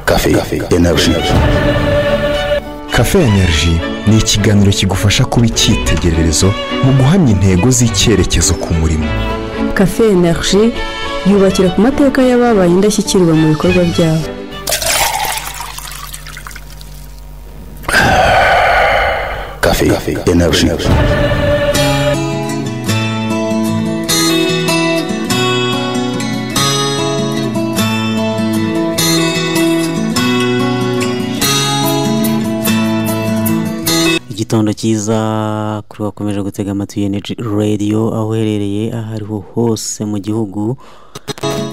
Cafe Energy. Cafe Energy ni ikiganiro kigufasha kuba icyitegererezo mu guhamya intego z'icyerekezo ku murimo cafe energy yubakira ku mateka y'ababaye indashyikirwa mu bikorwa byabo Cafe Energy. igitondo cyiza kuri wakomeje gutega amatwi energy radio aho uherereye aho ariho hose mu gihugu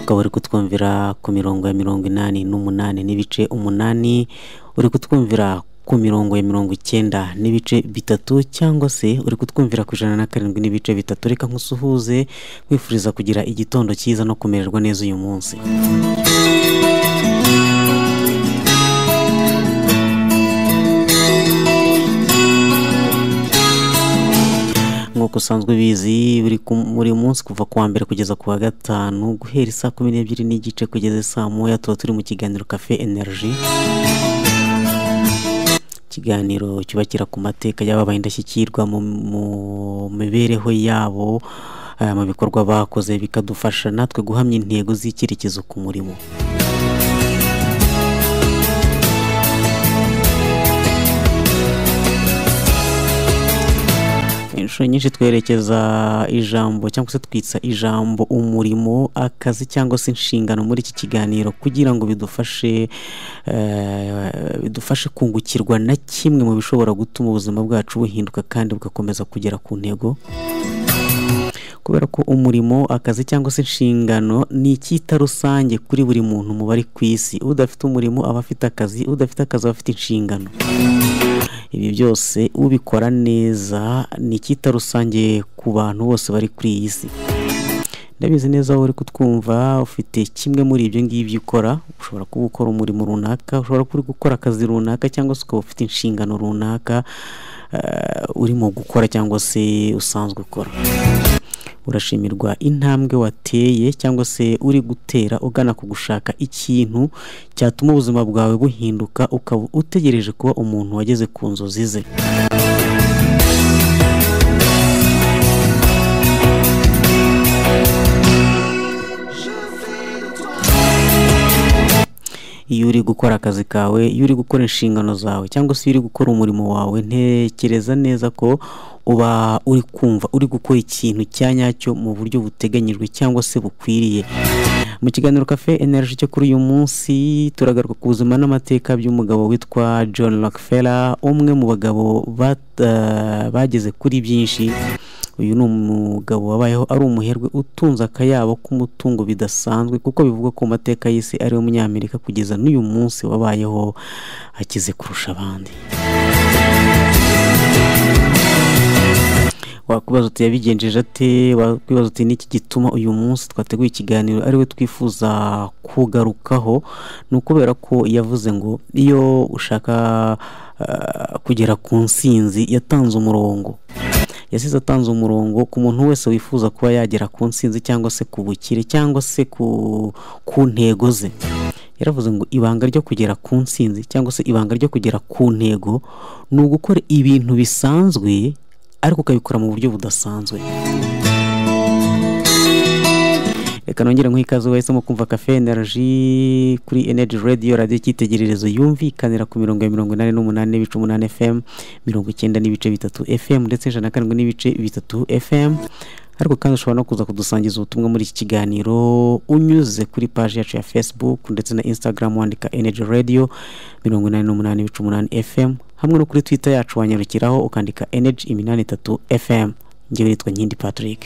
ukaba uri kutwumvira ku mirongo ya mirongo inani n'umunani n'ibice umunani uri kutwumvira ku mirongo ya mirongo icyenda n'ibice bitatu cyangwa se uri kutwumvira ku ijana na karindwi n'ibice bitatu reka nkusuhuze nkwifuriza kugira igitondo cyiza no kumererwa neza uyu munsi nk'uko usanzwe ubizi buri ku- buri munsi kuva ku wa mbere kugeza ku wa gatanu guhera isaa kumi n'ebyiri n'igice kugeza saa moya tuba turi mu kiganiro cafe energy ikiganiro cyubakira ku mateka y'ababaye indashyikirwa mu- mu mibereho yabo eh, mu bikorwa bakoze bikadufasha natwe guhamya intego z'icyerekezo ku murimo inshuro nyinshi twerekeza ijambo cyangwa se twitsa ijambo umurimo akazi cyangwa se inshingano muri iki kiganiro kugira ngo bidufashe eh, bidufashe kungukirwa na kimwe mu bishobora gutuma ubuzima bwacu buhinduka kandi bugakomeza kugera ku ntego kubera ko umurimo akazi cyangwa se inshingano ni icyita rusange kuri buri muntu mu bari ku isi udafite umurimo aba afite akazi udafite akazi aba afite inshingano ibi byose ubikora neza ni icyita rusange ku bantu bose bari kuri iyi si ndabizi neza wowe uri kutwumva ufite kimwe muri ibyo ngibyo ukora ushobora kuba ukora umurimo runaka ushobora kuba uri gukora akazi runaka cyangwa se ukaba ufite inshingano runaka eh, urimo gukora cyangwa se usanzwe ukora urashimirwa intambwe wateye cyangwa se uri gutera ugana ku gushaka ikintu cyatuma ubuzima bwawe buhinduka ukaba utegereje kuba umuntu wageze ku nzozi ze iyo uri gukora akazi kawe iyo uri gukora inshingano zawe cyangwa se iyo uri gukora umurimo wawe ntekereza neza ko uba uri kumva uri gukora ikintu cya nyacyo mu buryo buteganyijwe cyangwa se bukwiriye mu kiganiro cafe energy cyo kuri uyu munsi turagaruka ku buzima n'amateka by'umugabo witwa john rockefeller umwe mu bagabo bat- eh, bageze kuri byinshi uyu ni umugabo wabayeho ari umuherwe utunze akayabo k'umutungo bidasanzwe kuko bivugwa ko mu mateka y'isi ari we munyamerika kugeza n'uyu munsi wabayeho akize kurusha abandi wakwibaza uti yabigenjeje ate wakwibaza uti niki gituma uyu munsi twateguye ikiganiro ariwe twifuza kugarukaho ni ukubera ko yavuze ngo iyo ushaka eh, kugera ku nsinzi yatanze umurongo yasize atanze umurongo ku muntu wese wifuza kuba yagera ku nsinzi cyangwa se ku bukire cyangwa se ku, ku ntego ze yaravuze ngo ibanga ryo kugera ku nsinzi cyangwa se ibanga ryo kugera ku ntego ni ugukora ibintu bisanzwe ariko ukabikora mu buryo budasanzwe reka nongere nk'ikaze ikaze wahisemo kumva cafe energy kuri energy radio radio icyitegererezo yumvikanira ku mirongo ya mirongo inani n'umunani n'ibice umunani fm mirongo icyenda n'ibice bitatu fm ndetse ijana na karindwi n'ibice bitatu fm ariko kandi ushobora no kuza kudusangiza ubutumwa muri iki kiganiro unyuze kuri paji yacu ya facebook ndetse na instagram wandika energy radio mirongo inani n'umunani n'ibice umunani fm hamwe no kuri twitter yacu wanyarukiraho ukandika energy iminani itatu fm ngewe nitwa nkindi patrick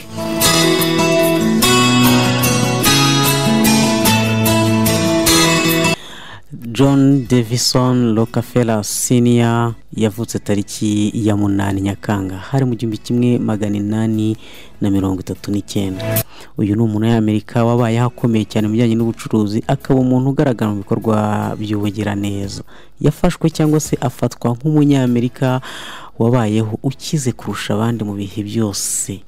john davison rockefeller senior yavutse tariki ya munani nyakanga hari mu gihumbi kimwe magana inani na mirongo itatu n'icyenda uyu ni umunyamerika wabaye akomeye cyane mu bijyanye n'ubucuruzi akaba umuntu ugaragara mu bikorwa by'ubugiraneza yafashwe cyangwa se afatwa nk'umunyamerika wabayeho ukize kurusha abandi mu bihe byose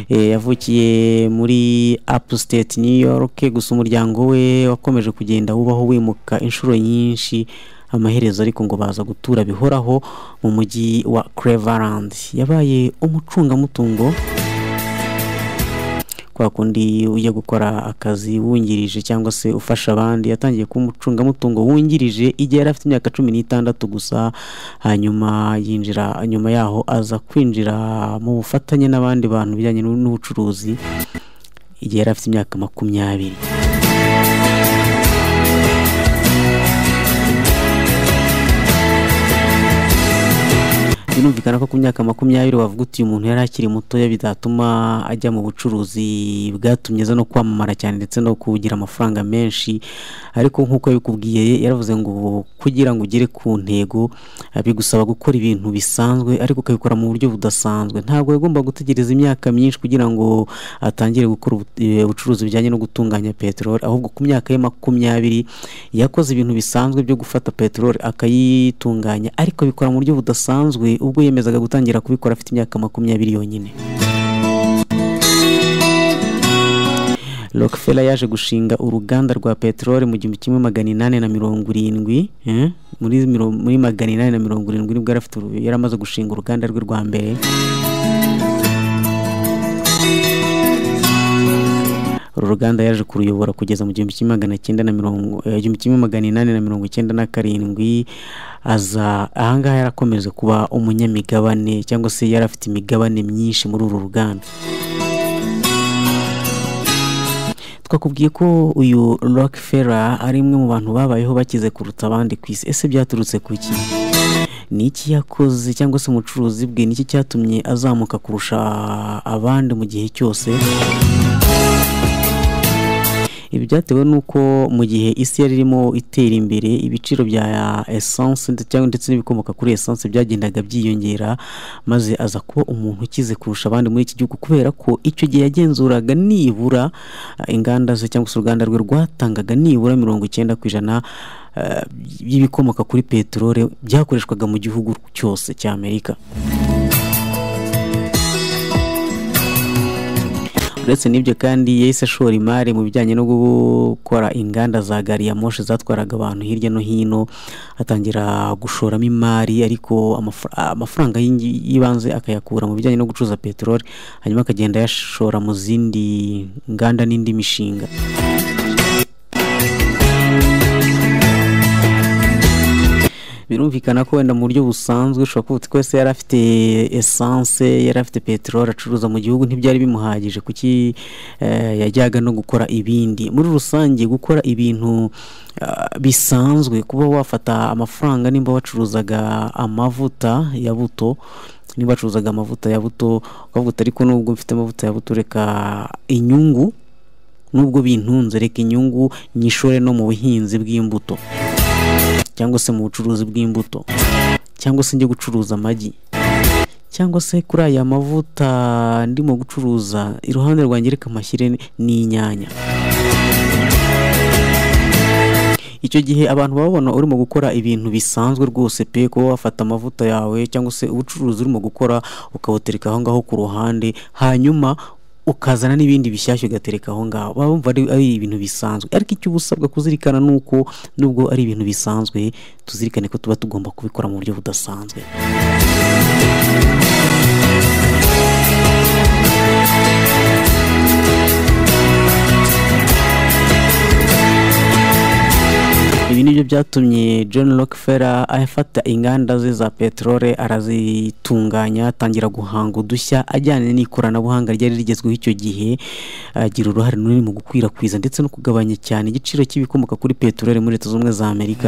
eh, yavukiye muri upstate new york gusa umuryango we wakomeje kugenda wubaho wimuka inshuro nyinshi amaherezo ariko ngo baza gutura bihoraho mu mujyi wa cleveland yabaye umucungamutungo kwa kundi ujya gukora akazi wungirije cyangwa se ufasha abandi yatangiye kuba umucungamutungo wungirije igihe yari afite imyaka cumi n'itandatu gusa hanyuma yinjira nyuma yaho aza kwinjira mu bufatanye n'abandi bantu bijyanye n'ubucuruzi igihe yari afite imyaka makumyabiri birumvikana ko ku myaka makumyabiri wavuga uti uyu muntu yari akiri mutoya bitatuma ajya mu bucuruzi bwatumye aza no kwamamara cyane ndetse no kugira amafaranga menshi ariko nk'uko yabikubwiye yaravuze ngo kugira ngo ugere ku ntego eh, bigusaba gukora ibintu bisanzwe ariko ukabikora mu buryo budasanzwe ntabwo yagomba gutegereza imyaka myinshi kugira ngo atangire gukora ubu- eh, ubucuruzi bujyanye no gutunganya peteroli ahubwo ku myaka ye makumyabiri yakoze ibintu bisanzwe byo gufata peteroli akayitunganya ariko abikora mu buryo budasanzwe ubwo yemezaga gutangira kubikora afite imyaka makumyabiri yonyine Rockefeller yaje gushinga uruganda rwa peteroli mu gihumbi kimwe magana inani na mirongo irindwi eh, muri miro- muri magana inani na mirongo irindwi nibwo yari afite uru- yari amaze gushinga uruganda rwe rwa mbere uru ruganda yaje kuruyobora kugeza mu gihumbi kimwe magana cyenda na mirongo eh, igihumbi kimwe magana inani na mirongo icyenda na karindwi aza ahangaha yarakomeje kuba umunyamigabane cyangwa se yari afite imigabane myinshi muri uru ruganda twakubwiye ko uyu Rockefeller ari umwe mu bantu babayeho bakize kuruta abandi ku isi ese byaturutse ku ki ni iki yakoze cyangwa se umucuruzi bwe ni iki cyatumye azamuka kurusha abandi mu gihe cyose ibi byatewe n'uko mu gihe isi yari irimo itera imbere ibiciro bya esanse ndetse- cyangwa ndetse n'ibikomoka kuri esanse byagendaga byiyongera maze aza kuba umuntu ukize kurusha abandi muri iki gihugu kubera ko icyo gihe yagenzuraga nibura eh, inganda ze cyangwa se uruganda rwe rwatangaga nibura mirongo icyenda ku ijana eh, by'ibikomoka kuri peteroli byakoreshwaga mu gihugu cyose cy'amerika uretse n'ibyo kandi yahise ashora imari mu bijyanye no gukora inganda za gari ya moshi zatwaraga abantu hirya no hino atangira gushoramo imari ariko amafra- amafaranga y'ingi- y'ibanze akayakura mu bijyanye no gucuruza peteroli hanyuma akagenda ayashora mu zindi nganda n'indi mishinga birumvikana ko wenda mu buryo busanzwe ushobora kuba uti twese yari afite esanse yari afite peteroli acuruza mu gihugu ntibyari bimuhagije kuki eh, yajyaga no gukora ibindi muri rusange gukora ibintu ah, bisanzwe kuba wafata amafaranga nimba wacuruzaga amavuta ya buto niba wacuruzaga amavuta ya buto ukavuga uti ariko nubwo mfite amavuta ya buto reka inyungu nubwo bintunze reka inyungu nyishore no mu buhinzi bw'imbuto cyangwa se mu bucuruzi bw'imbuto cyangwa se njye gucuruza amagi cyangwa se kuri aya mavuta ndimo gucuruza iruhande rwanjye reka mashyire n'inyanya icyo gihe abantu baba babona urimo gukora ibintu bisanzwe rwose pe kuba wafata amavuta yawe cyangwa se ubucuruzi urimo gukora ukawutereka aho ngaho ku ruhande hanyuma ukazana n'ibindi bishyashya ugatereka aho ngaho baba bumva ari, ari ibintu bisanzwe ariko icyo uba usabwa kuzirikana ni uko nubwo ari ibintu bisanzwe tuzirikane ko tuba tugomba kubikora mu buryo budasanzwe ibi nibyo byatumye john rockefeller afata inganda ze za peteroli arazitunganya atangira guhanga udushya ajyanye n'ikoranabuhanga ryari rigezweho icyo gihe agira uruhare runini mu gukwirakwiza ndetse no kugabanya cyane igiciro cy'ibikomoka kuri peteroli muri leta z'ubumwe za amerika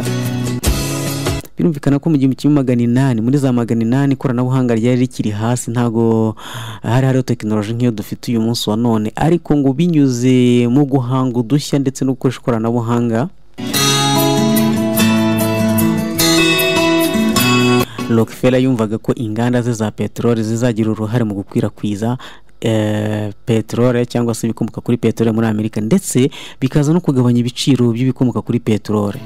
birumvikana ko mu gihumbi kimwe magana inani muri za magana inani ikoranabuhanga ryari rikiri hasi ntabwo hari hariho tekinoloji nk'iyo dufite uyu munsi wa none ariko ngo binyuze mu guhanga udushya ndetse no gukoresha ikoranabuhanga Rockefeller yumvaga ko inganda ze za peteroli zizagira uruhare mu gukwirakwiza eh, peteroli cyangwa se ibikomoka kuri peteroli muri Amerika ndetse bikaza no kugabanya ibiciro by'ibikomoka kuri peteroli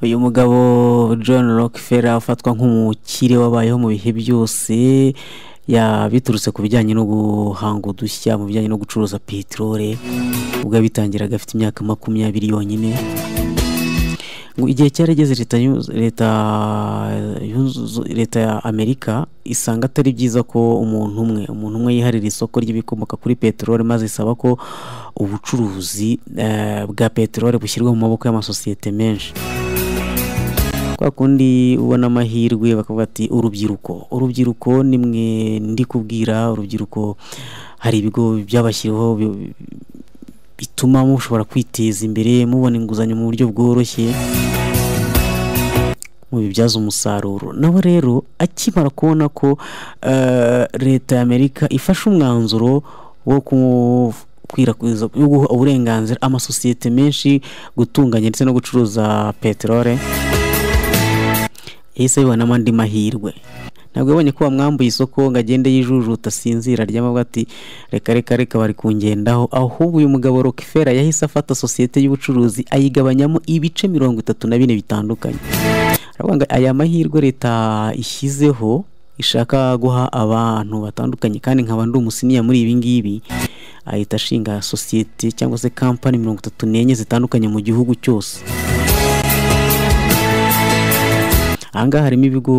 uyu mugabo john rockefeller ufatwa nk'umukire wabayeho mu bihe byose ya- biturutse ku bijyanye no guhanga udushya mu bijyanye no gucuruza peteroli ubwo yabitangiraga afite imyaka makumyabiri yonyine ngo igihe cyarageze leta yu- leta yunzu- leta ya amerika isanga atari byiza ko umuntu umwe umuntu umwe yiharira isoko ry'ibikomoka kuri peteroli maze isaba ko ubucuruzi eh, bwa peteroli bushyirwa mu maboko y'amasosiyete menshi kwa kundi ubona amahirwe bakavuga ati urubyiruko urubyiruko ni mwe ndi kubwira urubyiruko hari ibigo byabashyiriweho bi- bituma mushobora kwiteza imbere mubona inguzanyo mu buryo bworoshye mubibyaza umusaruro nawe rero akimara kubona ko eh, leta y'amerika ifashe umwanzuro wo gukwirakwiza wo guha uburenganzira amasosiyete menshi gutunganya ndetse no gucuruza peteroli yahise abibonamo andi mahirwe ntabwo yabonye ko bamwambuye isoko ngo agende yijujuta asinzira aryama ati reka reka reka bari kungendaho ahubwo uyu mugabo rokefera yahise afata sosiyete y'ubucuruzi ayigabanyamo ibice mirongo itatu na bine bitandukanye aravuga ngo aya mahirwe leta ishyizeho ishaka guha abantu batandukanye kandi nkaba ndi umusiniya muri ibi ngibi ahita ashinga sosiyete cyangwa se kampani mirongo itatu n'enye zitandukanye mu gihugu cyose ahangaha harimo ibigo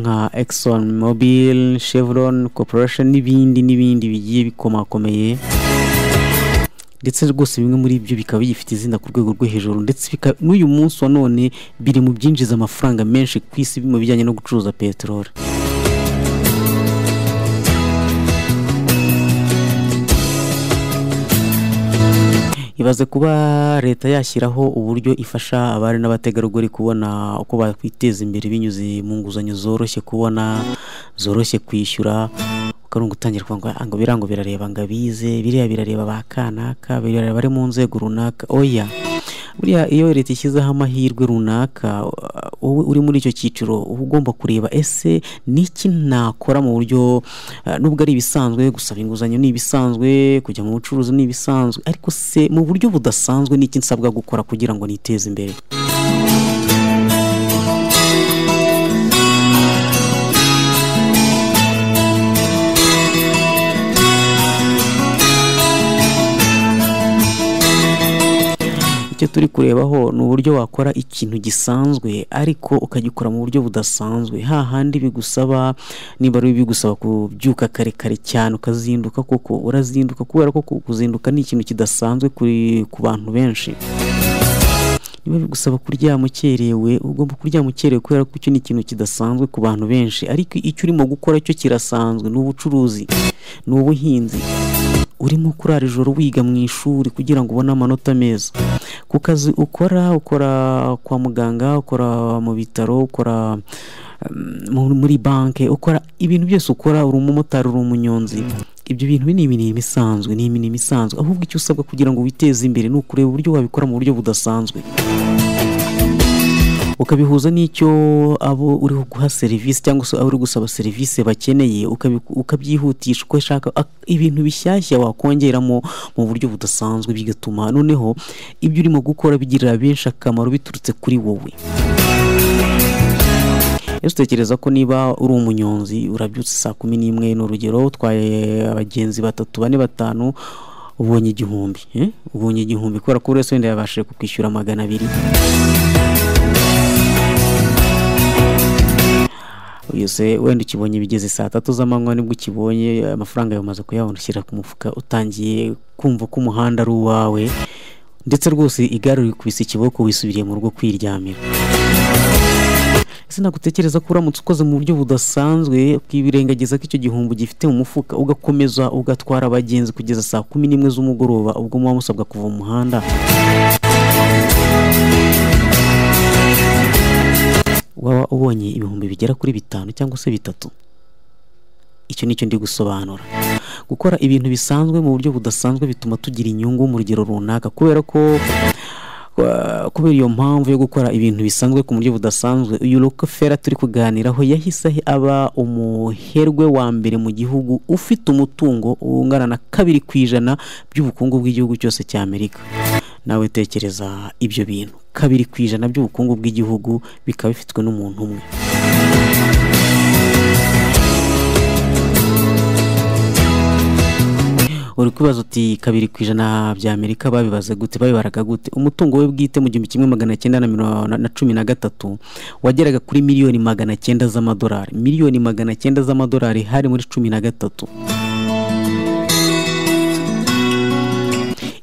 nka Exxon Mobil, Chevron Corporation n'ibindi n'ibindi bigiye bikomakomeye ndetse rwose bimwe muri byo bikaba bigifite izina ku rwego rwo hejuru ndetse bika- n'uyu munsi wa none biri mu byinjiza amafaranga menshi ku isi mu bijyanye no gucuruza peteroli ibaze kuba leta yashyiraho uburyo ifasha abari n'abategarugori kubona uko bakwiteza imbere binyuze mu nguzanyo zoroshye kubona zoroshye kwishyura ukarungu utangira kuvuga ngo, "Ah, ngo biriya ngo birareba ngo abize biriya birareba ba kanaka birareba abari mu nzego runaka oya buriya iyo leta ishyizeho amahirwe runaka uh, wowe uri muri icyo cyiciro uba ugomba kureba ese niki nakora mu buryo uh, nubwo ari ibisanzwe gusaba inguzanyo ni ibisanzwe kujya mu bucuruzi ni ibisanzwe ariko se mu buryo budasanzwe niki nsabwa gukora kugira ngo niteze imbere icyo turi kurebaho ni uburyo wakora ikintu gisanzwe ariko ukagikora mu buryo budasanzwe hahandi bigusaba niba ari bigusaba kubyuka kare kare cyane ukazinduka koko urazinduka kubera ko kuzinduka ni ikintu kidasanzwe kuri ku bantu benshi niba bigusaba kuryama ukerewe ugomba kuryama ukerewe kubera ko icyo ni ikintu kidasanzwe ku bantu benshi ariko icyo urimo gukora cyo kirasanzwe ni ubucuruzi ni ubuhinzi urimo kurara ijoro wiga mu ishuri kugira ngo ubone amanota meza ku kazi ukora ukora kwa muganga ukora mu bitaro ukora mm, mu- muri banki ukora ibintu byose ukora uri umumotari uri umunyonzi ibyo bintu ni imirimo isanzwe ni imirimo isanzwe ahubwo icyo usabwa kugira ngo witeze imbere ni ukureba uburyo wabikora mu buryo budasanzwe ukabihuza n'icyo abo uri guha serivisi cyangwa se abo uri gusaba serivisi bakeneye ukabi- ukabyihutisha uko ushaka ak- ibintu bishyashya wakongeramo mu buryo budasanzwe bigatuma noneho ibyo urimo gukora bigirira benshi akamaro biturutse kuri wowe ese utekereza ko niba uri umunyonzi urabyutse saa kumi n'imwe ni urugero utwaye abagenzi batatu bane batanu ubonye igihumbi eh? ubonye igihumbi kubera ko buri wese wenda yabashije kukwishyura magana abiri uyu se wenda ukibonye bigeze saa tatu z'amanywa nibwo ukibonye amafaranga yawe umaze kuyabona ushyira ku mufuka utangiye kumva ko umuhanda ari uwawe ndetse rwose igare rikubise ikiboko wisubiriye mu rugo kwiryamira sinagutekereza ko uramutse ukoze mu buryo budasanzwe ukibirengagiza ko icyo gihumbi gifite mu mufuka ugakomeza ugatwara abagenzi kugeza saa kumi n'imwe z'umugoroba ubwo muba musabwa kuva mu muhanda waba ubonye ibihumbi bigera kuri bitanu cyangwa se bitatu icyo ni cyo ndi gusobanura gukora ibintu bisanzwe mu buryo budasanzwe bituma tugira inyungu mu rugero runaka kubera ko kwa- kubera iyo mpamvu yo gukora ibintu bisanzwe ku buryo budasanzwe uyu rokefera turi kuganiraho yahise aba umuherwe wa mbere mu gihugu ufite umutungo ungana na kabiri ku ijana by'ubukungu bw'igihugu cyose cy'amerika nawe tekereza ibyo bintu kabiri ku ijana by'ubukungu bw'igihugu bikaba bifitwe n'umuntu umwe uri kubaza uti kabiri ku ijana by'amerika babibaze gute babibaraga gute umutungo we bwite mu gihumbi kimwe magana cyenda na mirongo na cumi na gatatu wageraga kuri miliyoni magana cyenda z'amadolari miliyoni magana cyenda z'amadolari hari muri cumi na gatatu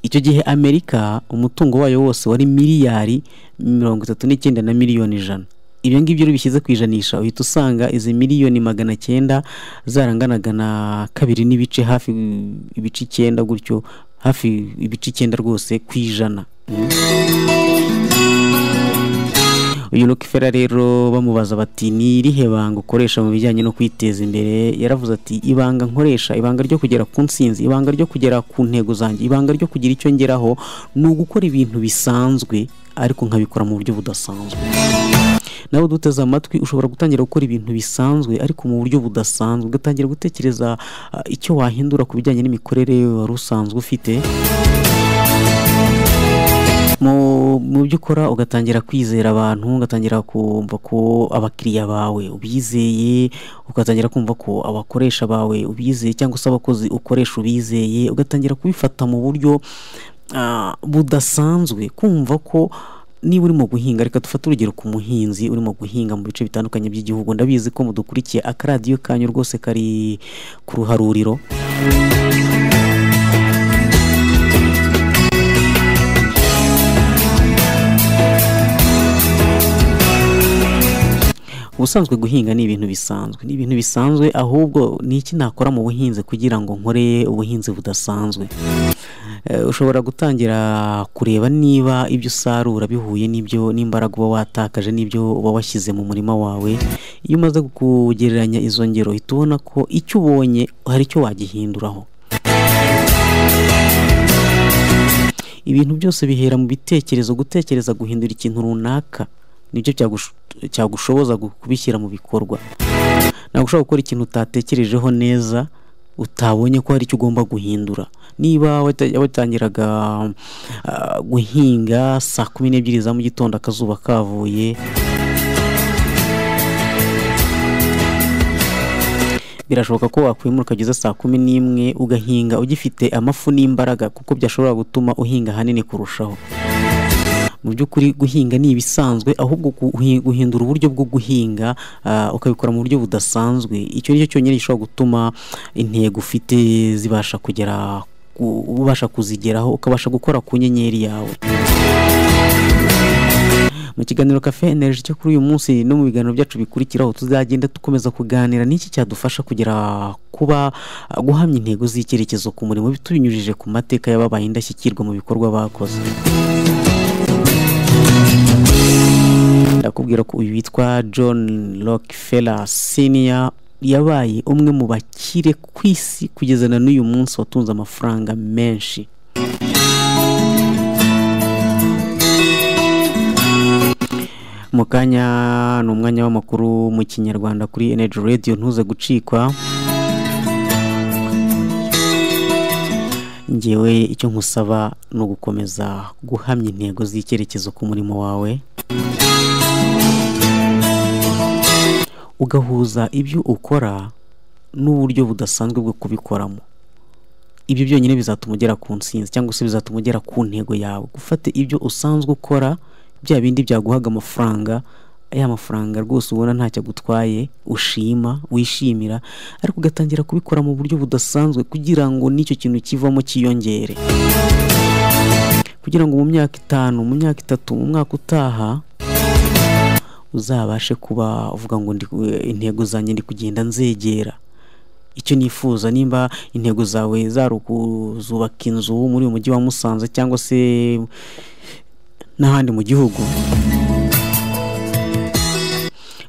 icyo gihe amerika umutungo wayo wose wari miliyari mirongo itatu n'icyenda na miliyoni ijana ibyo ngibyo bishyize ku ijanisha uhita usanga izi miliyoni magana cyenda zaranganaga na kabiri n'ibice hafi ibice icyenda gutyo hafi ibice icyenda rwose ku ijana uyu rokifera rero bamubaza bati ni irihe banga ukoresha mu bijyanye no kwiteza imbere yaravuze ati ibanga nkoresha ibanga ryo kugera ku nsinzi ibanga ryo kugera ku ntego zanjye ibanga ryo kugira icyo ngeraho ni ugukora ibintu bisanzwe ariko nkabikora mu buryo budasanzwe nawe uduteze amatwi ushobora gutangira gukora ibintu bisanzwe ariko mu buryo budasanzwe ugatangira gutekereza ah, icyo wahindura ku bijyanye n'imikorere wari usanzwe ufite mu mu byo ukora ugatangira kwizera abantu ugatangira kumva ko abakiriya bawe ubizeye ugatangira kumva ko abakoresha bawe ubizeye cyangwa se abakozi ukoresha ubizeye ugatangira kubifata mu buryo ah, budasanzwe kumva ko niba urimo guhinga reka dufate urugero ku muhinzi urimo guhinga mu bice bitandukanye by'igihugu ndabizi ko mudukurikiye akaradiyo kanyu rwose kari ku ruharuriro ubusanzwe guhinga ni ibintu bisanzwe ni ibintu bisanzwe ahubwo ni iki nakora mu buhinzi kugira ngo nkore ubuhinzi budasanzwe Eh, ushobora gutangira kureba niba ibyo usarura bihuye n'ibyo n'imbaraga uba watakaje n'ibyo uba washyize mu murima wawe iyo umaze kugereranya izo ngero uhita ubona ko icyo ubonye hari icyo wagihinduraho ibintu byose bihera mu bitekerezo gutekereza guhindura ikintu runaka nibyo byagush- cyagushoboza gu- kubishyira mu bikorwa ntabwo ushobora gukora ikintu utatekerejeho neza utabonye ko hari icyo ugomba guhindura niba wata- watangiraga ah, guhinga saa kumi n'ebyiri za mu gitondo akazuba kavuye birashoboka ko wakwimura ukageza saa kumi n'imwe ugahinga ugifite amafu n'imbaraga kuko byashobora gutuma uhinga ahanini kurushaho mu by'ukuri guhinga ni ibisanzwe ahubwo guhi- guhindura uburyo bwo guhinga ah, ukabikora mu buryo budasanzwe icyo ni cyo cyonyine gishobora gutuma intego ufite zibasha kugera ku- ubasha kuzigeraho ukabasha gukora ku nyenyeri yawe mu kiganiro kafe energy cyo kuri uyu munsi no mu biganiro byacu bikurikiraho tuzagenda dukomeza kuganira n'iki cyadufasha kugera kuba guhamya intego z'icyerekezo ku murimo tubinyujije ku mateka y'ababaye indashyikirwa mu bikorwa bakoze ndakubwira ko uyu witwa john rockefeller senior yabaye umwe mu bakire ku isi kugeza na n'uyu munsi watunze amafaranga menshi mu kanya ni umwanya w'amakuru mu kinyarwanda kuri energy radio ntuze gucikwa ngewe icyo nkusaba ni ugukomeza guhamya intego z'icyerekezo ku murimo wawe ugahuza ibyo ukora n'uburyo budasanzwe bwo kubikoramo ibyo byonyine bizatuma ugera ku nsinzi cyangwa se bizatuma ugera ku ntego yawe gufata ibyo usanzwe ukora bya bindi byaguhaga amafaranga ya mafaranga rwose ubona ntacyo agutwaye ushima wishimira ariko ugatangira kubikora mu buryo budasanzwe kugira ngo n'icyo kintu kivamo cyiyongere kugira ngo mu myaka itanu mu myaka itatu mu mwaka utaha uzabashe kuba uvuga ngo ndi intego zanjye ndi kugenda nzegera icyo nifuza nimba intego zawe zari ukuzubaka inzu muri uyu mujyi wa Musanze cyangwa se n'ahandi mu gihugu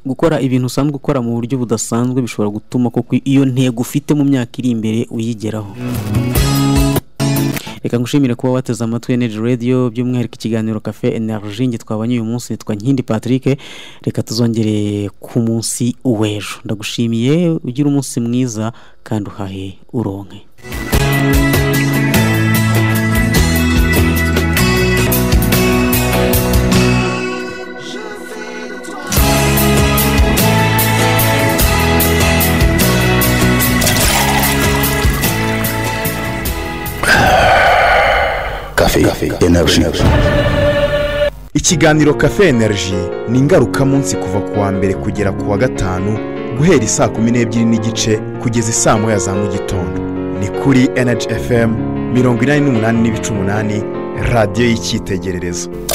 gukora ibintu usanzwe ukora mu buryo budasanzwe bishobora gutuma koko iyo ntego ufite mu myaka iri imbere uyigeraho reka ngushimire kuba wateze amatwi energy radio by'umwihariko ikiganiro cafe energy nge twabanye uyu munsi nitwa nkindi patrick reka tuzongere ku munsi w'ejo ndagushimiye ugire umunsi mwiza kandi uhahe uronke Café Énergie. ikiganiro cafe energy ni ingarukamunsi kuva ku wa mbere kugera ku wa gatanu guhera isaa kumi n'ebyiri n'igice kugeza isaa moya za mu gitondo ni kuri energy fm mirongo inani n'umunani n'ibice umunani radiyo y'icyitegererezo